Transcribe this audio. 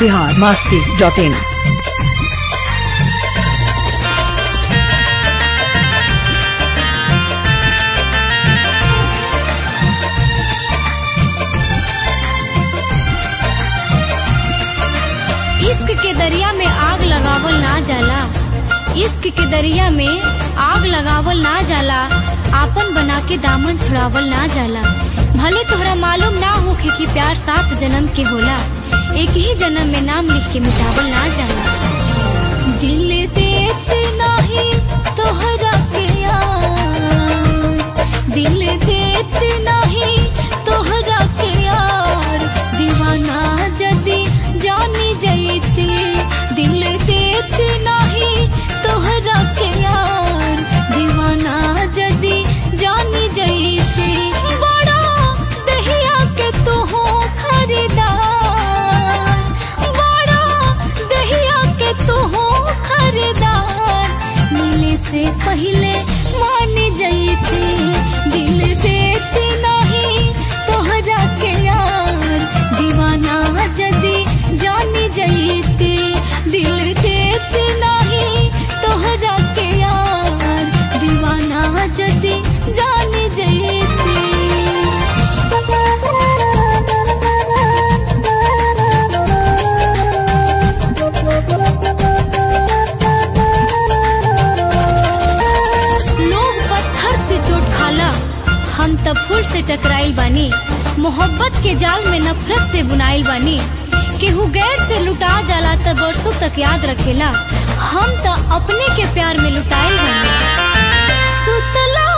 Bihar Masti dot in इश्क के दरिया में आग लगावल ना जाला इश्क के दरिया में आग लगावल ना जाला आपन बना के दामन छुड़ावल ना जाला भले तोहरा मालूम ना होखे कि प्यार सात जन्म के होला एक ही जन्म में नाम लिख के मिटावल ना जाला दिल देत नाही तोहरा के यार दिल देत नाही तोहरा के यार दीवाना जदी जानी जईती दिल देत नाही तोहरा के यार दीवाना जदी जानी जईती बड़ा दहिया के तू हो खरीदार बड़ा दहिया के तू हो खरीदार मिले से पहले मान जईती दिल देत नहीं तोहरा के यार दीवाना जदी जानी जईती दिल देत नहीं तोहरा के यार दीवाना जदी जानी जईती लोग पत्थर से चोट खाला हम तब फूल से टकराइल बानी मोहब्बत के जाल में नफरत से बुनाइल बानी केहू गैर से लुटा जाला त बरसों तक याद रखेला हम तो अपने के प्यार में लुटाइल बानी सुतला